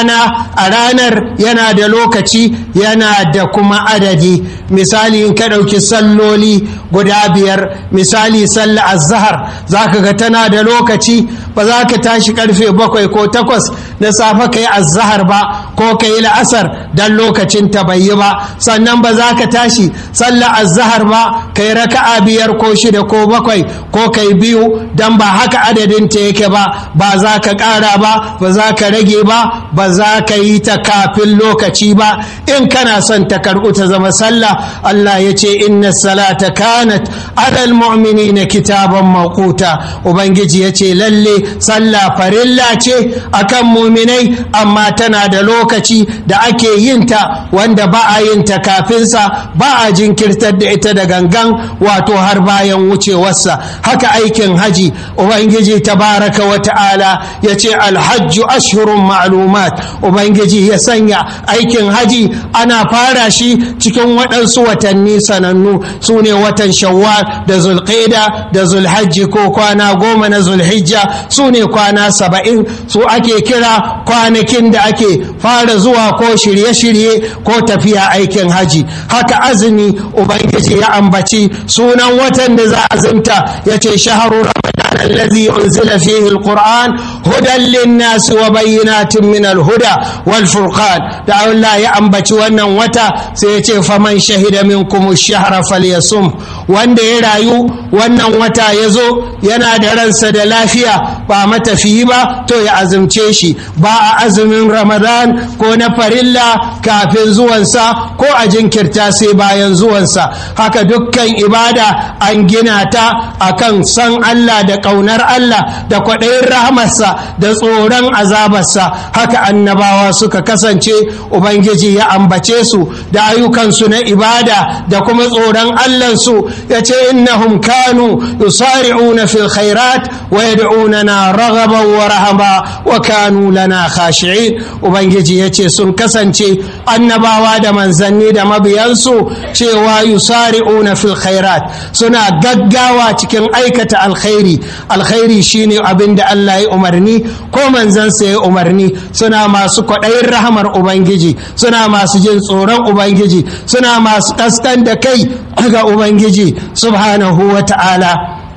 rana a ranar yana da lokaci yana da kuma adadi misali in ka ɗauki salloli guda biyar misali sallah azhar za ka ga tana da lokaci ba za ka tashi karfe bakwai ko takwas na safe ka yi azhar ba ko ka yi la'asar don lokacin ta bai yi ba sannan ba za ka tashi sallah azhar ba ka yi raka'a biyar ko shida ko bakwai ko ka yi biyu don ba haka adadin ta yake ba ba za ka ƙara ba ba za ka rage ba ba za ka yi ta kafin lokaci ba in kana son ta karɓu ta zama sallah Allah ya ce inna salata kanat alal mu'minina kitaban mawquta ubangiji ya ce lalle sallah farilla ce akan muminai amma tana da lokaci da ake yin ta wanda ba a yin ta kafinsa ba a jinkirtar da ita da gangan wato har bayan wucewarsa haka aikin haji ubangiji tabaraka wa ta'ala ya ce alhajju ashhurun ma'lumat ubangiji ya sanya aikin haji ana fara shi cikin waɗansu watanni sanannu su ne watan shawwal da zulqaida da zulhajji ko kwana goma na zulhijja su ne kwana saba'in su ake kira kwanakin da ake fara zuwa ko shirye-shirye ko tafiya aikin haji haka azumi ubangiji ya ambaci sunan watan da za a azumta ya ce shaharu ramadan allazi unzila fihi alquran hudan linnas wa bayyinatin min alhuda wal furqan da Allah ya ambaci wannan wata sai ya ce faman shahida minkum ash-shahra falyasum wanda ya rayu wannan wata ya zo yana da ransa da lafiya ba matafiyi ba to ya azumce shi ba a azumin ramadan ko na farilla kafin zuwansa ko a jinkirta sai bayan zuwansa haka dukkan ibada an gina ta akan san Allah da ƙaunar Allah da kwaɗayin rahamarsa da tsoron azabarsa haka annabawa suka kasance ubangiji ya ambace su da ayyukansu na ibada da kuma tsoron Allahnsu ya ce innahum kanu yusari'una fil khairat wa yad'unana raghaban wa rahaba wa kanu lana khashi'in ubangiji ya ce sun kasance annabawa da manzanni da mabiyansu cewa yusari'una fil khairat suna gaggawa cikin aikata alkhairi alkhairi shine abin da Allah ya umarni ko manzansa ya umarni suna masu kwaɗayin rahamar ubangiji suna masu jin tsoron ubangiji suna masu ƙaskan da kai ga ubangiji subhanahu wa ta'ala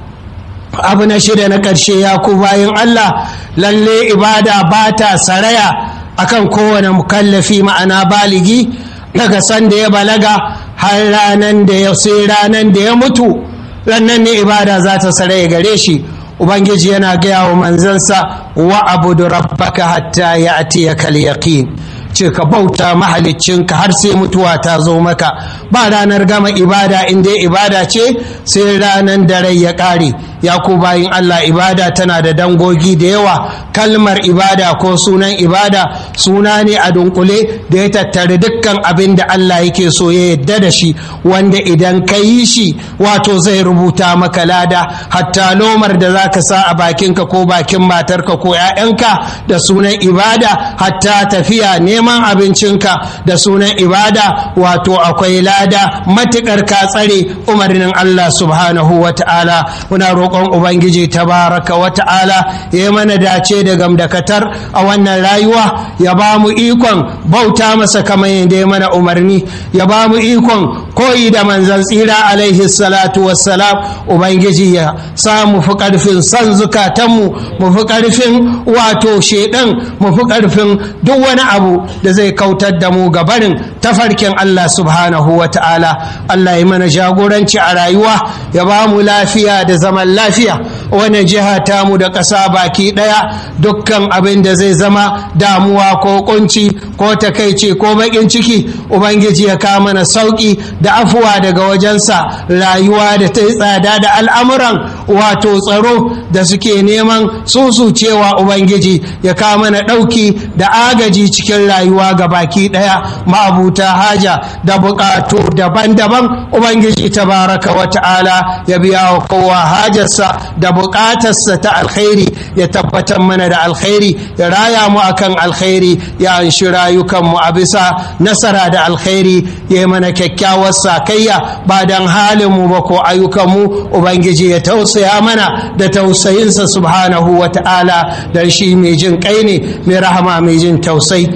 abu na shida na ƙarshe ya ku bayan Allah lalle ibada ba ta saraya akan kowane mukallafi ma'ana baligi daga sanda ya balaga har ranan da ya sai ranan da ya mutu rannan ne ibada za ta saraya gare shi ubangiji yana gaya wa manzansa wa abudu rabbaka hatta ya atiyaka yaqin ce ka bauta mahaliccinka har sai mutuwa ta zo maka ba ranar gama ibada inda ibada ce sai ranar da rai ya ƙare ya ku bayin Allah ibada tana da dangogi da yawa kalmar ibada ko sunan ibada suna ne a dunkule da ya tattare dukkan abin da Allah yake so ya yadda da shi wanda idan ka yi shi wato zai rubuta maka lada hatta lomar da za ka sa a bakinka ko bakin matarka ko 'ya'yanka da sunan ibada hatta tafiya neman abincinka da sunan ibada wato akwai lada matuƙar ka tsare umarnin Allah subhanahu wa ta'ala muna roƙon ubangiji tabaraka wa ta'ala ya yi mana dace da gamdakatar a wannan rayuwa ya ba mu ikon bauta masa kamar yadda ya mana umarni ya ba mu ikon koyi da manzan tsira alaihi salatu wassalam ubangiji ya sa mu fi ƙarfin san zukatanmu mu fi ƙarfin wato shedan mu fi ƙarfin duk wani abu da zai kautar da mu ga barin tafarkin Allah subhanahu wa ta'ala Allah ya mana jagoranci a rayuwa ya ba mu lafiya da zaman lafiya wani jiha tamu da ƙasa baki ɗaya dukkan abin da zai zama damuwa ko kunci ko takaici ko baƙin ciki ubangiji ya kawo mana sauƙi da afuwa daga wajensa rayuwa da ta yi tsada da al'amuran wato tsaro da suke neman susucewa ubangiji ya kawo mana ɗauki da agaji cikin rayuwa ga baki ɗaya ma'abuta haja da buƙatu daban-daban ubangiji tabaraka wa ta'ala ya biya wa kowa hajarsa da buƙatarsa ta alkhairi ya tabbatar mana da alkhairi ya raya mu akan alkhairi ya anshi rayukanmu a bisa nasara da alkhairi ya yi mana kyakkyawar sakayya ba don halinmu ba ko ayyukanmu ubangiji ya tausaya mana da tausayinsa subhanahu wa ta'ala don shi mai jin kai ne mai rahama mai jin tausayi